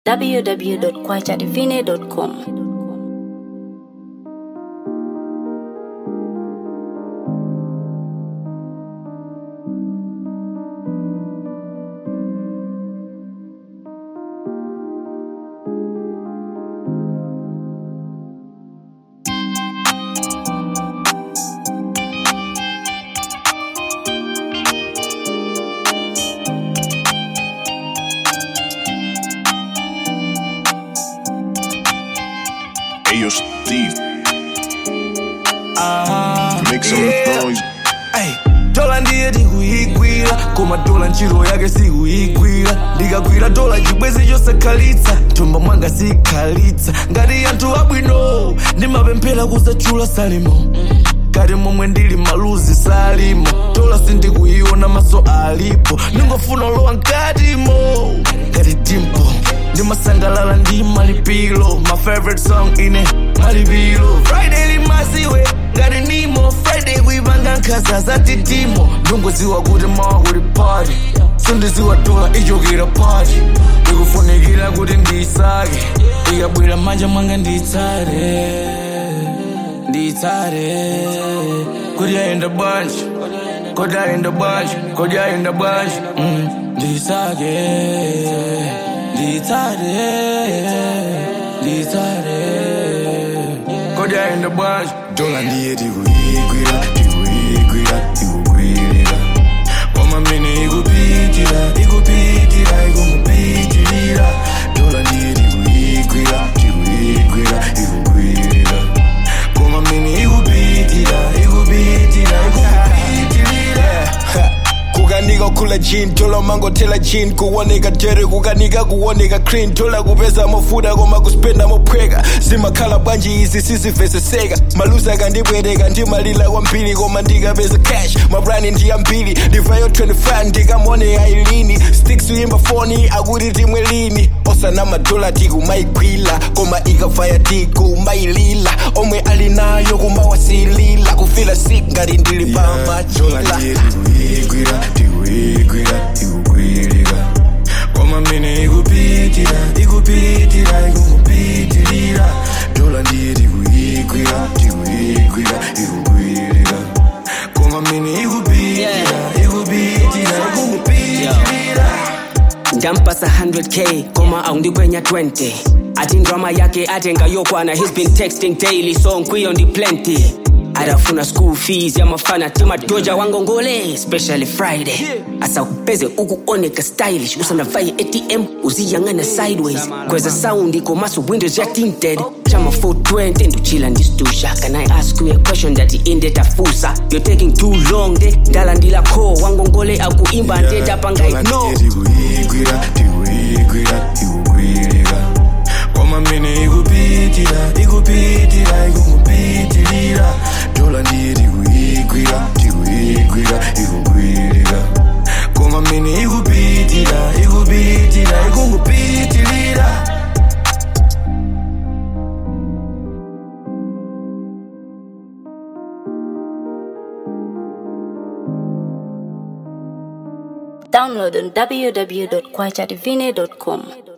www.kwachadivine.com. Hey, yo, Steve. Make some yeah. noise. Ay, dola ndiye ndikuyigwira koma dola ntchito yake sikuyigwira ndikagwira dola chibwezi chosakhalitsa thumba mwanga sikhalitsa ngati anthu abwino ndimapemphera kusachula salimo ngati momwe ndili maluzi salimo dola sindikuyiona maso alipo ndingofuna lowa mkatimo ngati dimpo ndimasangalala ndi malipiro my favorite song ine malipiro friday limaziwe ngati nimo friday kuipanga nkhaza zatitimo ndingoziwa kuti mawa kuli party sindiziwa dola ichokera party ndikufunikira kuti ndiyisake ikabwera manja mwanga ndiyitsare ndiyitsare kuti ayenda bwanji kuti ayenda bwanji kuti ayenda bwanji mm, ndiyisake ndiyitsare ndiyitsare kuti ayenda bwanji dola ndiye tikuyigwira tikuyigwira ikugwirira kwamamene ikupitira ikupitira ikumupitirira dola ndiye tikuyigwira tikuyigwira ikugwirira kwamamene ikupitira ikupitira ikumupitirira kukanika kula jean tola mangotela jean kuoneka tere kukanika kuoneka clean tola kupeza mafuta koma kuspenda mophweka zimakhala bwanji izi siziveseseka maluzi akandibwereka ndimalila kwambiri koma ndikapeza cash mabrani ndiyambiri ndivayo 25 ndikamone ailini sticks uyimba foni akuti timwe lini osana madola tikumayigwila koma ikavaya tikumayilila omwe ali nayo kumawasilila kufila sik ngati ndili dola pamachila ndiye tikuyigwira tikuyigwira ikugwirira kwamamene ikupitira ikupitira ikumupitirira dola ndiye tikuyigwira tikuyigwira ikugwirira kwamamene ikupitira ikupitira ikumupitirira ndampasa 100k koma aundikwenya 20 ati ndrama yake atenga yokwana he's been texting daily so nkwiyo ndi plenty adafuna school fees ya mafana timadoja wangongole especially friday asa upeze ukuoneka stylish usanavaye atm uziyang'ana sideways kweza sound komaso windows ya tinted chama 420 nduchila ndistusha can i ask you a question that indetafusa you're taking too long de ndalandila ko wangongole akuimba ndetapanga dola no ndiye tikuyigwira tikuyigwira ikugwirira kwamamene ikupitira ikupitira ikumupitirira dola ndiye tikuyigwira tikuyigwira ikugwirira kwamamene ikupitira ikupitira ikungupitirira Download on www.kwachadivine.com.